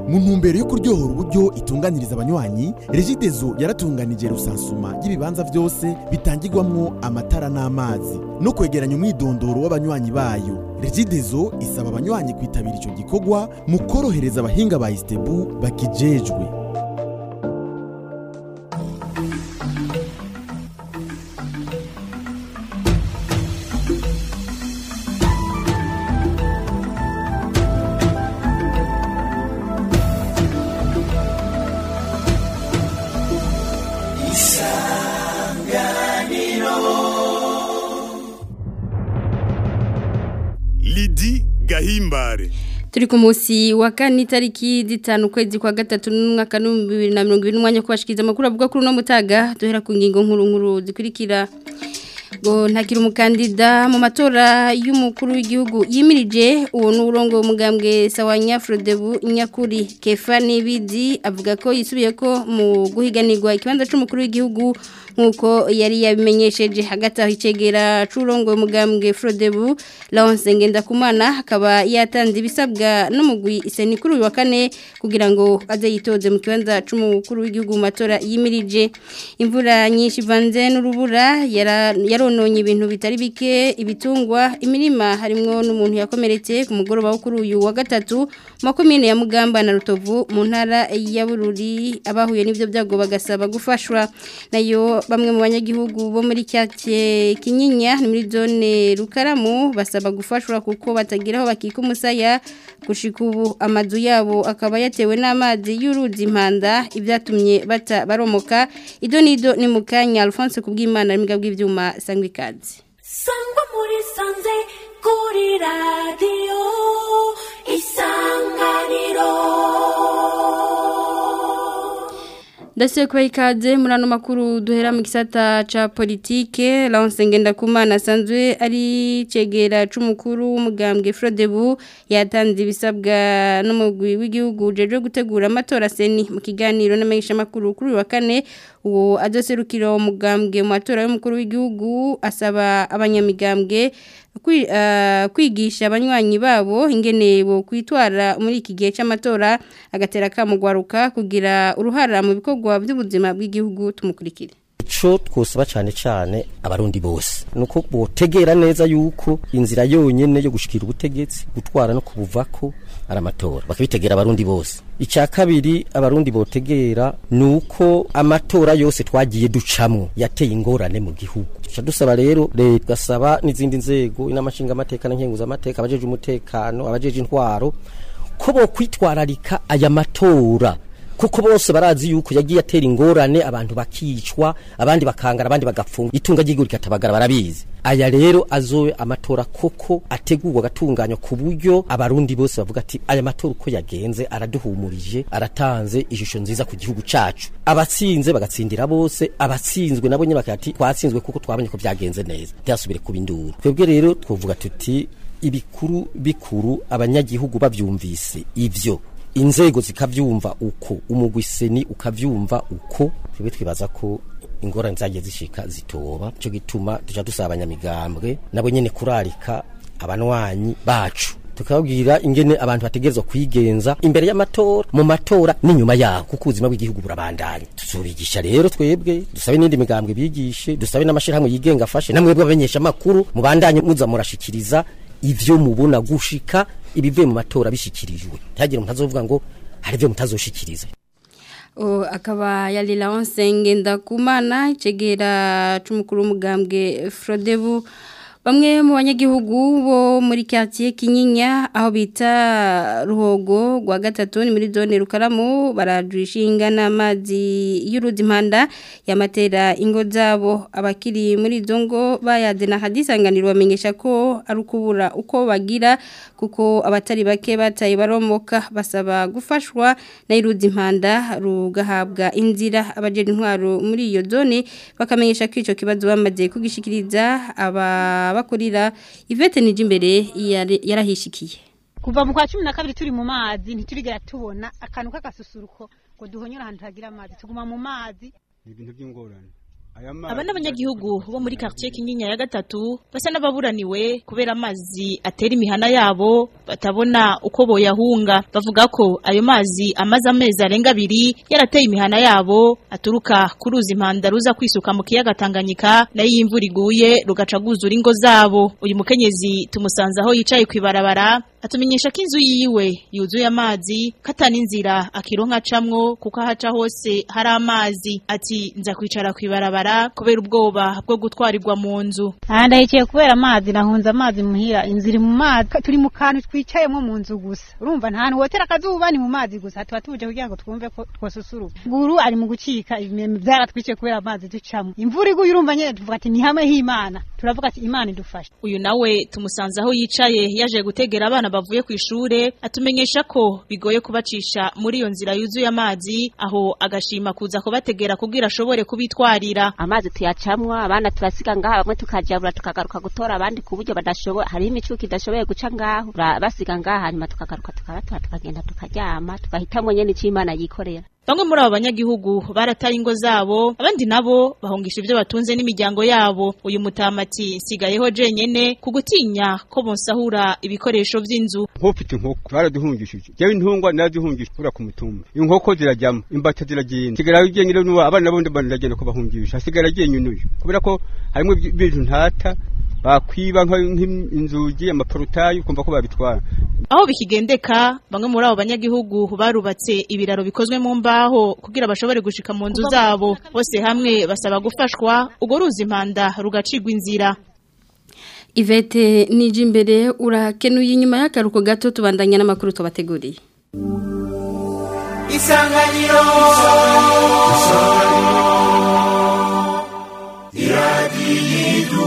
mu ntumbero yo kuryohora uburyo itunganiriza abanywanyi regidezo yaratunganije rusansuma y'ibibanza byose bitangirwamwo amatara n'amazi no kwegeranya umwidondoro w'abanywanyi bayo regidezo isaba abanywanyi kwitabira ico gikorwa mu korohereza abahinga ba istebu bakijejwe Lidi Gahimbare turi ku munsi wa kane itariki zitanu ukwezi kwa gatatu n'umwaka w'ibihumbi bibiri na mirongo ibiri n'umwanya wo kubashikiriza amakuru avuga kuri uno mutaga duhera ku ngingo nkuru nkuru zikurikira ngo ntakiri umukandida mu matora y'umukuru w'igihugu yimirije uwo ni uburongo umugambwe sawa nyafrodebu nyakuri kefa n'ibidi avuga ko yisubiye ko mu guhiganirwa ikibanza cy'umukuru w'igihugu nk'uko yari yabimenyesheje hagati aho icegera c'urongo umugambwe frodebu Laurence Ngendakumana akaba yatanze ibisabwa n'umugwi iseni kuri uyu wa kane kugira ngo aze yitoze mu kibanza c'umukuru w'igihugu mu matora yimirije imvura nyinshi ivanze n'urubura yara- yarononye ibintu bitari bike ibitungwa imirima harimwo n'umuntu yakomeretse ku mugoroba wo kuri uyu wa gatatu mu makomine ya Mugamba na Rutovu mu ntara ya Bururi abahuye n'ivyo byago bagasaba gufashwa nayo bamwe mu banyagihugu bo muri cyatye Kinyinya ni muri zone Rukaramu basaba gufashwa kuko batagira aho bakika umusaya gushika ubu amazu yabo akaba yatewe n'amazi y'uruzi impanda ibyatumye bata baromoka ido nido ni mukanya Alphonse kubw'Imana n'imbwa bw'ivyuma sangwa ikaze sangwa muri sanze kuri radiyo isanganiro Ndase kwa ikaze muri ano makuru duhera mu gisata ca politike Laurence Ngendakumana asanzwe ari cegera c'umukuru w'umugambwe Frodebu yatanze ibisabwa n'umugwi w'igihugu jeje gutegura amatora seni mu kiganiro n'amenyesha makuru kuri uyu wa kane uwo adoserukira umugambwe mu matora y'umukuru w'igihugu asaba abanyamigambwe kwi- eh, kwigisha abanywanyi babo ingene bo kwitwara muri iki gihe cy'amatora agatera kamugwaruka kugira uruhara mu bikorwa by'ubuzima bw'igihugu tumukurikire ico twosaba cane cane abarundi bose nuko botegera neza yuko inzira yonyene yo gushikira ubutegetsi gutwara no kubuvako ari amatora bakabitegera abarundi bose icya kabiri abarundi botegera nuko amatora yose twagiye ducamwo yateye ingorane mu gihugu tuca dusaba rero leta gasaba n'izindi nzego inamashinga amateka na nkenguza amateka abajeje umutekano abajeje intwaro ko bokwitwararika aya matora kuko bose barazi yuko yagiye atera ingorane abantu bakicwa abandi bakangara abandi bagapfunga itunga ry'igihugu rikatabagara barabizi aya rero azobe amatora koko ategurwa agatunganywa ku buryo abarundi bose bavuga ati aya matora uko yagenze araduhumurije aratanze ishusho nziza ku gihugu cacu abatsinze bagatsindira bose abatsinzwe nabo nyine bakati twatsinzwe kuko twabonye ko byagenze neza ntihasubire kuba induru twebwe rero twovuga tuti ibikuru bikuru abanyagihugu bavyumvise ivyo inzego zikavyumva uko umugwiseni ukavyumva uko twebwe twibaza ko ingorane zagiye zishika zitoba cyo gituma tuja dusaba abanyamigambwe nabo nyene kurarika abanwanyi bacu tukababwira ingene abantu bategerezwa kwigenza imbere y'amatora mu matora n'inyuma yaho kuko ubuzima bw'igihugu burabandanya tuzobigisha rero twebwe dusabe n'indi migambwe bigishe dusabe n'amashirahamwe yigenga afashe namwe bw'abamenyesha amakuru mubandanye muza murashikiriza ivyo mubona gushika ibivuye mu matora bishikirijwe ntihagire umuntu azovuga ngo hari ivyo mutazoshikiriza O, akaba yari Laurence Ngendakumana icegera c'umukuru w'umugambwe Frodebu Bamwe mu banyagihugu bo muri quartier Kinyinya aho bita Ruhogo gwa gatatu ni muri zone Rukaramu barajwishinga n'amazi y'uruzi impanda yamatera ingo zabo abakiri muri izo ngo bayade na hadisanganiro bamenyesha ko ari ukubura uko bagira kuko abatari bake bataye baromoka basaba gufashwa na iruzi impanda rugahabwa inzira abajeje intwaro muri iyo zone bakamenyesha ko ico kibazo bamaze kugishikiriza aba bakurira Yvette Nijimbere yari- yarahishikiye kuva mu kwa cumi na kabiri turi mu mazi ntiturigera tubona akantu k'agasusuruko ngo duhonyore ahantu hagira amazi tuguma mu mazi ni ibintu by'ingorane aba n'abanyagihugu bo muri quartier Kinyinya ya gatatu basa n'ababuraniwe kubera amazi atera imihana yabo batabona uko boyahunga bavuga ko ayo mazi amaze amezi arenga abiri yarateye imihana yabo aturuka ku ruzi impanda ruza kwisuka mu kiyaga Tanganyika nayo iyo imvura iguye rugaca guzura ingo zabo uyu mukenyezi tumusanze aho yicaye kwibarabara atumenyesha ko inzu yiwe yuzuye amazi katana inzira akironka acamwo kuko ahaca hose hari amazi ati nza kwicara kwibarabara kubera ubwoba bwo gutwarirwa mu nzu aha ndahikiye kubera amazi nahunze amazi muhira inzu iri mu mazi turi mu kantu twicayemo mu nzu gusa urumva nta hantu wotera akazuba ni mu mazi gusa tuba tuje kugira ngo twumve ko twosusuruka guru ari mu gucika ibimeme byaratwiciye kubera amazi ducamo imvura iguye urumva nyene tuvuga ati ni hamwe h'imana turavuga ati imana idufashe uyu nawe tumusanze aho yicaye yaje gutegera abana bavuye ku ishure atumenyesha ko bigoye kubacisha muri iyo nzira yuzuye amazi aho agashima kuza kubategera kugira ashobore kubitwarira amazi tuyacamwa abana turasiga ngaha bamwe tukajabura tukagaruka gutora abandi ku buryo badashoboye hariho imicuko idashoboye guca ngaho Ura- basiga ngaha hanyuma tukagaruka tukabatora tukagenda tukaryama tugahitamwo nyene ico imana yikorera Bamwe muri abo banyagihugu barataye ingo zabo abandi nabo bahungisha ibyo batunze n'imiryango yabo uyu mutamati nsigayeho jenyene ku gutinya ko bonsahura ibikoresho vy'inzu nk'ufite inkoko baraduhungishije jewe intungwa narazihungisha ura ku mutumba inkoko zirajyamo imbata ziragenda sigara ugenyine n'uwa abana bondi baragenda kubahungisha hasigara agenyine uyu kubera ko harimo ibintu ntata bakwiba nka- nk'inzugi amaporutayi ukumva ko babitwara aho bikigendeka bamwe muri abo banyagihugu barubatse ibiraro bikozwe mu mbaho kugira bashobore gushika mu nzu zabo bose hamwe basaba gufashwa urwo ruzi impanda rugacigwa inzira Ivete nije imbere urakenuye inyuma y'akaruko gato tubandanya n'amakuru tubateguriye isanganiro iradiyo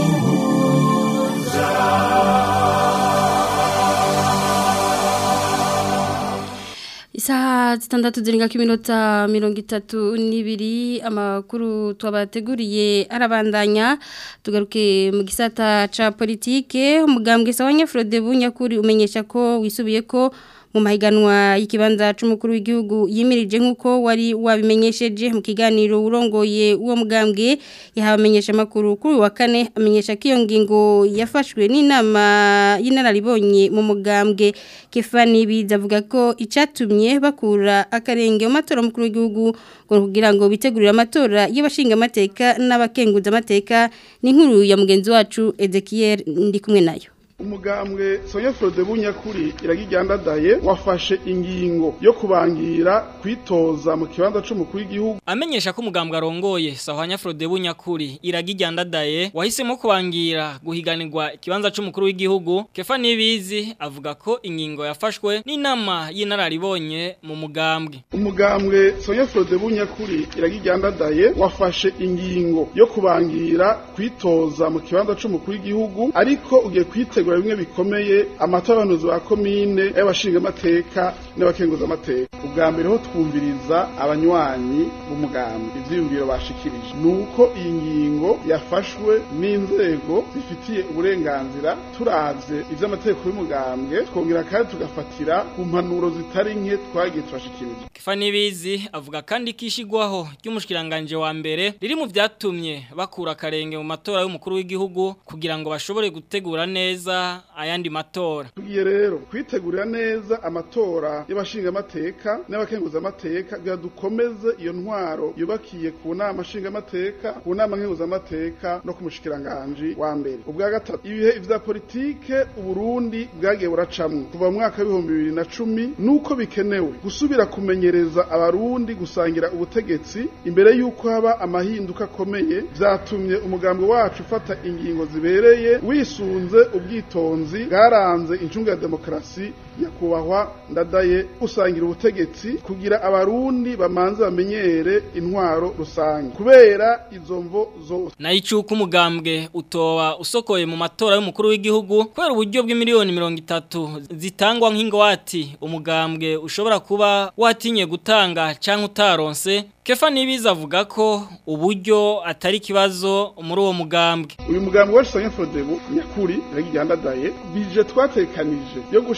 Isaha zitandatu zirenga ko iminota mirongo itatu n'ibiri amakuru twabateguriye arabandanya tugaruke mu gisata ca politike umugambwe sawa nyafrode bunyakuri umenyesha ko wisubiye ko mu mahiganwa y'ikibanza c'umukuru w'igihugu yimirije nk'uko wari wabimenyesheje mu kiganiro urongoye uwo mugambwe yahabamenyesha amakuru kuri uyu wa kane amenyesha ko iyo ngingo yafashwe n'inama y'inararibonye mu mugambwe Kefani bizavuga ko icatumye bakura akarenge mu matora mukuru w'igihugu ngo kugira ngo bitegurire amatora y'abashinga amateka n'abakenguza amateka ni nkuru ya mugenzi wacu Ezekiel ndi kumwe nayo umugambwe sonya frode bunyakuri iragijyandadaye wafashe ingingo yo kubangira kwitoza mu kibanza c'umukuru w'igihugu amenyesha ko umugambwe arongoye sahwanya Frode bunyakuri iragijyandadaye wahisemo kubangira guhiganirwa ikibanza c'umukuru w'igihugu Kefa Nibizi avuga ko ingingo yafashwe n'inama y'inararibonye mu mugambwe umugambwe sonya frode bunyakuri iragijyandadaye wafashe ingingo yo kubangira kwitoza mu kibanza c'umukuru w'igihugu ariko ugiye kwitegura bimwe bikomeye amatora y'abahanuzi ba komine y'abashingamateka n'abakenguzamateka ubwa mbere ho twumviriza abanywanyi b'umugambi ivyiyumviro bashikirije nuko iyi ngingo yafashwe n'inzego zifitiye uburenganzira turavye ivy'amategeko y'umugambwe twongera kandi tugafatira ku mpanuro zitari nke twagiye turashikirije Kefa Nibizi avuga kandi kishigwaho ry'umushikiranganje wa mbere riri mu vyatumye bakura akarenge mu matora y'umukuru w'igihugu kugira ngo bashobore gutegura neza ayandi matora tugiye rero kwitegurira neza amatora y'abashingamateka n'abakenguzamateka kugira dukomeze iyo ntwaro yubakiye ku nama nshingamateka ku nama nkenguzamateka no ku mushikiranganji wa mbere ubwa gatatu ibihe vya politike uburundi bwagiye buracamwo kuva mu mwaka w'ibihumbi bibiri na cumi nuko bikenewe gusubira kumenyereza abarundi gusangira ubutegetsi imbere y'uko haba amahinduka akomeye vyatumye umugambi wacu ufata ingingo zibereye wisunze ubwitonzi bwaranze incunga ya demokarasi nyakubahwa ndadaye gusangira ubutegetsi kugira abarundi bamanze bamenyere intwaro rusange kubera izo mvo zose na icuka umugambwe utoba usokoye mu matora y'umukuru w'igihugu kubera uburyo bw'imiliyoni mirongo itatu zitangwa nk'ingwati umugambwe ushobora kuba watinye gutanga cyangwa utaronse kefa nibiza avuga ko uburyo atari ikibazo muri uwo mugambwe uyu mugambwe wacu sanya frodebu nyakuri iragijyandadaye bije twatekanije yo gushira mu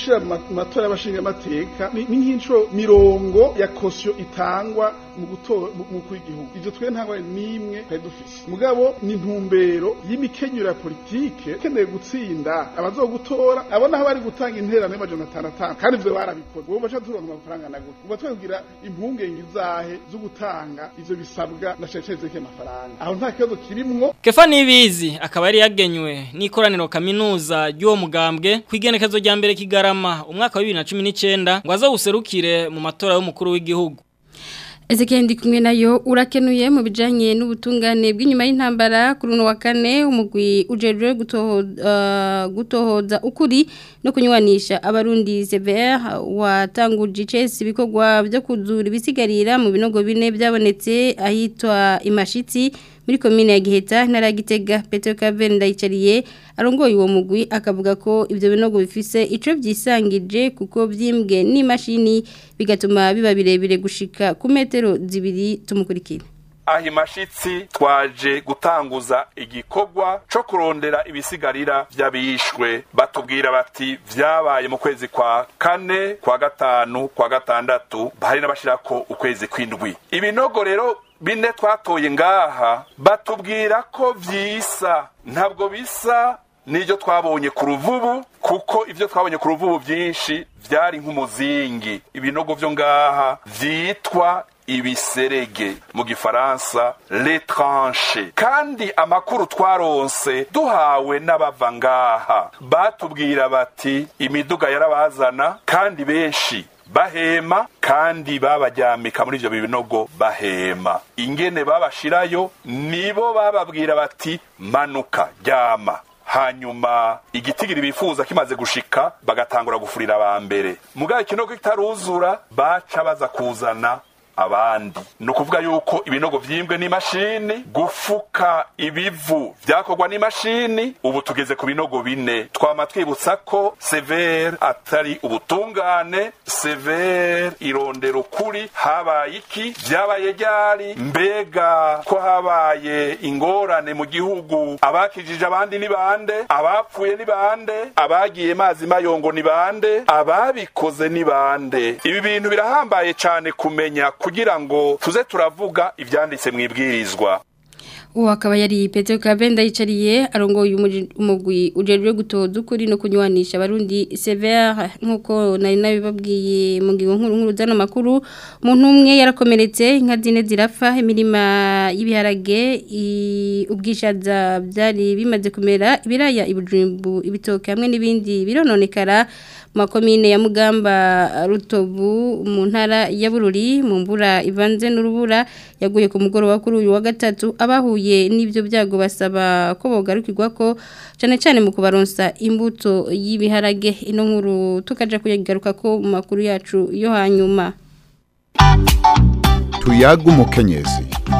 matora y'abashingamateka ni ni nk'inshuro mirongo ya kosiyo itangwa mu gutora mu mu kw'igihugu ivyo twe nta ngorane n'imwe twari dufise mugabo ni intumbero y'imikenyero ya politike keneye gutsinda abazogutora abo naho bari gutanga interano y'amajana atanu atanu kandi ivyo barabikoze ubu baca turonka amafaranga na gute uba twebwira impungenge izahe zo gutanga ivyo bisabwa na ceceze z'iki amafaranga aho nta kibazo kirimwo Kefa Nibizi akaba yari yagenywe n'ikoraniro kaminuza ry'uwo mugambwe kwigenekezo rya mbere kigarama umwaka wa 2019 ngo azoguserukire mu matora y'umukuru w'igihugu Ezekiel ndi kumwe nayo urakenuye mu bijanye n'ubutungane bw'inyuma y'intambara kuri uno wa kane umugwi ujejwe gutohoza uh, gutohoza ukuri no kunywanisha abarundi CVR watanguje icese ibikorwa byo kuzura ibisigarira mu binogo bine byabonetse ahitwa imashitsi muri komine ya Giheta ntara ya Gitega Petro Kaven ndayicariye arongoye uwo mugwi akavuga ko ivyo binogo bifise ico vyisangije kuko vyimbwe n'imashini bigatuma biba birebire gushika ku metero zibiri tumukurikira aho imashitsi twaje gutanguza igikorwa co kurondera ibisigarira vy'abishwe batubwira bati vyabaye mu kwezi kwa kane kwa gatanu kwa gatandatu hari n'abashirako ukwezi kw'indwi ibinogo rero bine twatoye ngaha batubwira ko vyisa ntabwo bisa niryo twabonye ku ruvubu kuko ivyo twabonye ku ruvubu vyinshi vyari nk'umuzingi ibinogo vyo ngaha vyitwa ibiserege mu gifaransa l'étranche kandi amakuru twaronse duhawe n'abava ngaha batubwira bati imiduga yarabazana kandi benshi bahema kandi babaryamika muri ivyo binogo bahema ingene babashirayo nibo bababwira bati manuka ryama hanyuma igitigiri bifuza kimaze gushika bagatangura gufurira aba mbere mugabo ikinogo kitaruzura baca baza kuzana abandi ni ukuvuga yuko ibinogo vyimbwe n'imashini gufuka ibivu vyakorwa n'imashini ubu tugeze ku binogo bine twama twibutsa ko severe atari ubutungane severe irondera ukuri habaye iki vyabaye ryari mbega ko habaye ingorane mu gihugu abakijije abandi ni bande abapfuye ni bande abagiye mazi mayongo ni bande ababikoze ni bande ibi bintu birahambaye cane kumenya kugira ngo tuze turavuga ivyanditse mu ibwirizwa uwo akaba yari Petro Kabenda yicariye arongoye umugwi ujejwe gutoza ukuri no kunywanisha abarundi severe nkuko nari nabibabwiye mu ngingo nkuru nkuru zano makuru umuntu umwe yarakomeretse inka zine zirapfa imirima y'ibiharage ubwishaza byari bimaze kumera ibiraya ibujumbu ibitoke hamwe n'ibindi birononekara makomine ya Mugamba Rutovu mu ntara ya Bururi mu mbura ivanze n'urubura yaguye ku mugoroba kuri uyu wa gatatu abahuye n'ibyo byago basaba ko bogarukirwa ko cyane cyane mu kubaronsa imbuto y'ibiharage ino nkuru tukaja kuyigaruka ko mu makuru yacu yo hanyuma tuyaga umukenyezi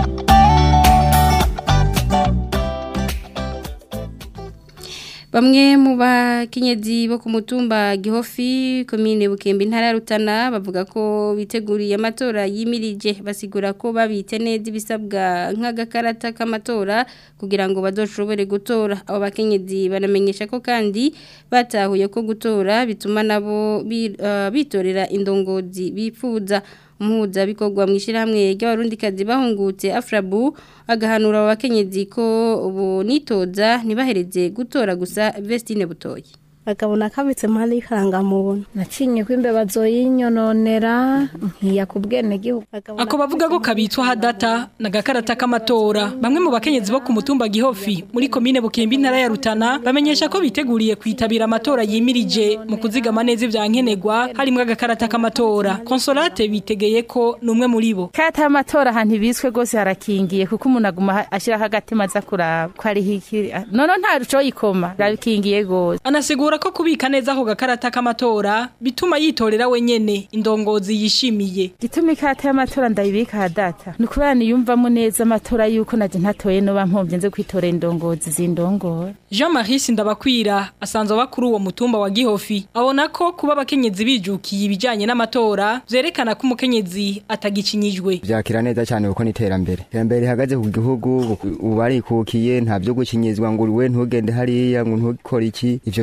Bamwe mu bakenyezi bo ku mutumba Gihofi komine Bukembe intara ya Rutana bavuga ko biteguriye amatora yimirije basigura ko babite neza ibisabwa nk'agakarata k'amatora kugira ngo bazoshobore gutora abo bakenyezi banamenyesha ko kandi batahuye ko gutora bituma nabo bitorera indongozi bifuza umuhuza bikorwa mu ishyirahamwe ry'abarundikazi bahungutse afrabu agahanura abakenyezi ko ubu nitoza ntibahereze gutora gusa vestine butoye akabona kabitse mpande y'ikangamuntu nacinye ko imbeba zoyinyononera nkiya ku bwene gihugu ako bavuga ko kabitswa hadata na gakarata k'amatora bamwe mu bakenyezi bo ku mutumba gihofi muri komine bukembe intara ya rutana bamenyesha ko biteguriye kwitabira amatora yimirije mu kuzigama neza ivya nkenerwa harimo agakarata k'amatora konsolate bitegeye ko numwe muri bo karata y'amatora ahantu ibitswe rwose harakingiye kuko umuntu aguma ashiraho agatima aza kuraba ko ariho iki none nta ruco yikoma rabikingiye rwose anasigura ko kubika neza ako gakarata k'amatora bituma yitorera wenyene indongozi yishimiye gituma ikarata y'amatora ndayibika hadata ni ukubera niyumvamo neza amatora yuko naje ntatoye noba mpombye nze kwitorera indongozi zindongora Jean Marie Sindabakwira asanzwe bakuru uwo mutumba wa Gihofi abona ko kuba abakenyezi bijukiye ibijanye n'amatora vyerekana ko umukenyezi atagikinyijwe vyakira neza cyane kuko niterambere iterambere rihagaze ku gihugu ubu barikukiye nta byo gukinyizwa ngo we ntugende hariya ngo ntukore iki ivyo twaramaze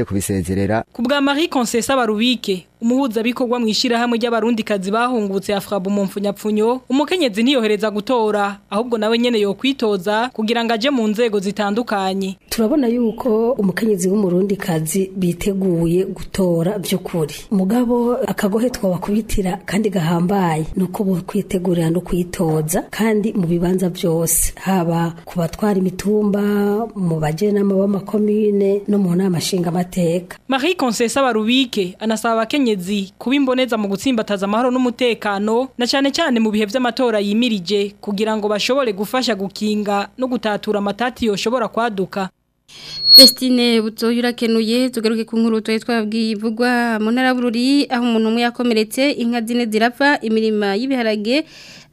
tugiye kubisezerera ku bwa Marie Concessa Barubike umuhuza bikorwa mu ishirahamwe ry'abarundikazi bahungutse Afrabu mu mfunyapfunyo umukenyezi ntiyohereza gutora ahubwo nawe nyene yo kwitoza kugira ngo aje mu nzego zitandukanye turabona yuko umukenyezi w'umurundikazi biteguye gutora by'ukuri mugabo akagohe twabakubitira kandi gahambaye nuko bo kwitegurira no kwitoza kandi mu bibanza byose haba ku batwara imitumba mu bajenama b'amakomine no mu nama nshingamateka Marie Concessa Barubike anasaba abakenyezi kuba imboneza mu gutsimbataza amahoro n'umutekano na cyane cyane mu bihe by'amatora yimirije kugira ngo bashobore gufasha gukinga no gutatura amatati yoshobora kwaduka Festine butoyi urakenuye tugaruke ku nkuru twaye twabwiye ivugwa mu ntara bururi aho umuntu umwe yakomeretse inka zine zirapfa imirima y'ibiharage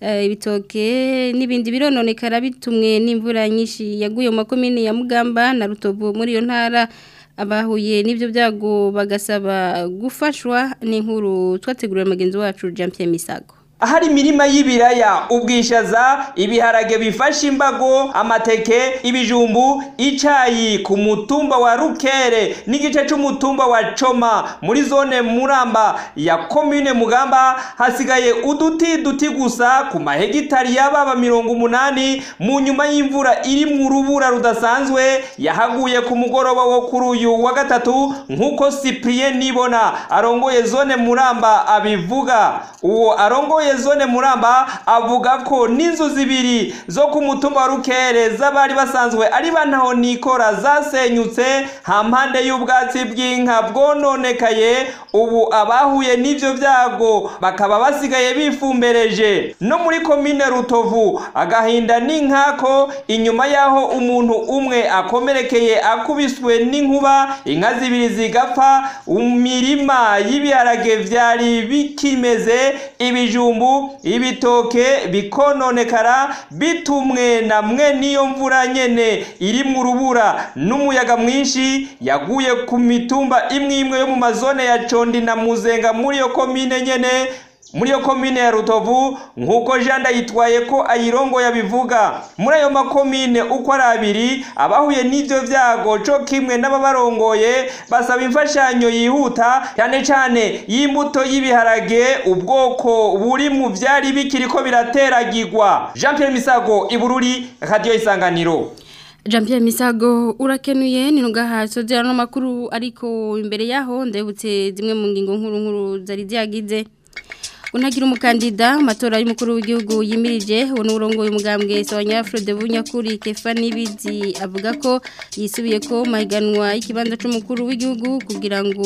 ibitoke n'ibindi birononekara bitumwe n'imvura nyinshi yaguye mu makomine ya Mugamba na Rutovu muri iyo ntara abahuye n'ibyo byago bagasaba gufashwa n'inkuru twategurira mugenzi wacu Jean Pierre Misago ahari imirima y'ibiraya ubwishaza ibiharage bifasha imbago amateke ibijumbu icayi ku mutumba wa rukere n'igice c'umutumba wa coma muri zone muramba ya komine mugamba hasigaye uduti duti gusa ku mahegitari y'ababa mirongo umunani mu nyuma y'imvura iri mu rubura rudasanzwe yahaguye ku mugoroba wo kuri uyu wa gatatu nk'uko cyprien nibona arongoye zone muramba abivuga uwo arongoye zone muramba avuga ko n'inzu zibiri zo ku mutumba wa rukere z'abari basanzwe ari bantaho nikora zasenyutse hampande y'ubwatsi bw'inka bwononekaye ubu abahuye n'ivyo vyago bakaba basigaye bifumbereje no muri komine rutovu agahinda n'inkako inyuma y'aho umuntu umwe akomerekeye akubiswe n'inkuba inka zibiri zigapfa imirima y'ibiharage vyari bikimeze ibijumbu ibitoke bikononekara bitumwe na mwe niyo mvura nyene iri mu rubura n'umuyaga mwinshi yaguye ku mitumba imwe imwe yo mu mazone ya condi na muzenga muri iyo komine nyene muri iyo komine ya rutovu nk'uko janda yitwaye ko ayirongo yabivuga muri ayo makomine uko ari abiri abahuye n'ibyo byago co kimwe n'ababarongoye basaba imfashanyo yihuta cyane cyane y'imbuto y'ibiharage ubwoko buri mu byari bikiri ko birateragirwa jean Pierre misago ibururi radiyo isanganiro Jean Pierre Misago urakenuye ni nugaha sozera no makuru ariko imbere yaho ndebutse zimwe mu ngingo nkuru nkuru zari ziyagize unagira umukandida amatora y'umukuru w'igihugu yimirije uwo ni urongoye umugambwe Sawanyafrode Bunyakuri Kefa Nibizi avuga ko yisubiye ko mahiganwa y'ikibanza c'umukuru w'igihugu kugira ngo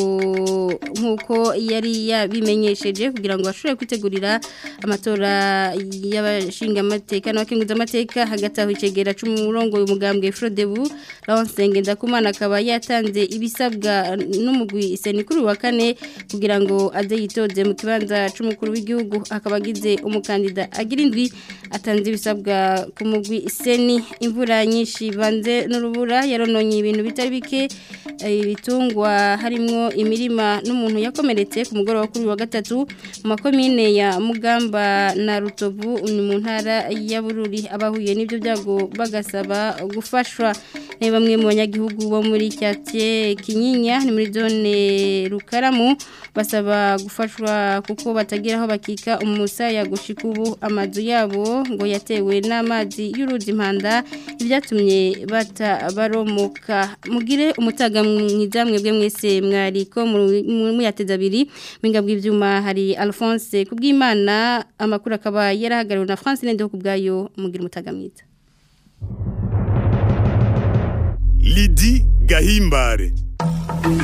nkuko yari yabimenyesheje kugira ngo ashobore kwitegurira amatora y'abashinga amateka n'abakenguza amateka hagati aho icegera c'umurongoye umugambwe Frodebu Lawnsenge Ndakumana akaba yatanze ibisabwa n'umugwi Senikuru wa kane kugira ngo aze yitoze mu kibanza c'umukuru w'igihugu akaba agize umukandida agira indwi atanze ibisabwa ku mugwi seni imvura nyinshi banze n'urubura yarononye ibintu bitari bike ibitungwa harimo imirima n'umuntu yakomeretse ku mugoroba kuri wa gatatu mu makomine ya mugamba na rutovu ni mu ntara ya bururi abahuye n'ibyo byago bagasaba gufashwa ni bamwe mu banyagihugu bo muri cyatye kinyinya ni muri zone rukaramu basaba gufashwa kuko batagira aho bakika umusaya gushika ubu amazu yabo ngo yatewe n'amazi y'uruzi impanda ibyatumye batabaromoka mugire umutaga mwiza mwebwe mwese mwariko muyateza abiri mwinga bw'ibyuma hari Alphonse kubw'Imana amakuru akaba yarahagariwe na France Nende kubgayo mugire umutaga mwiza Lidi Gahimbare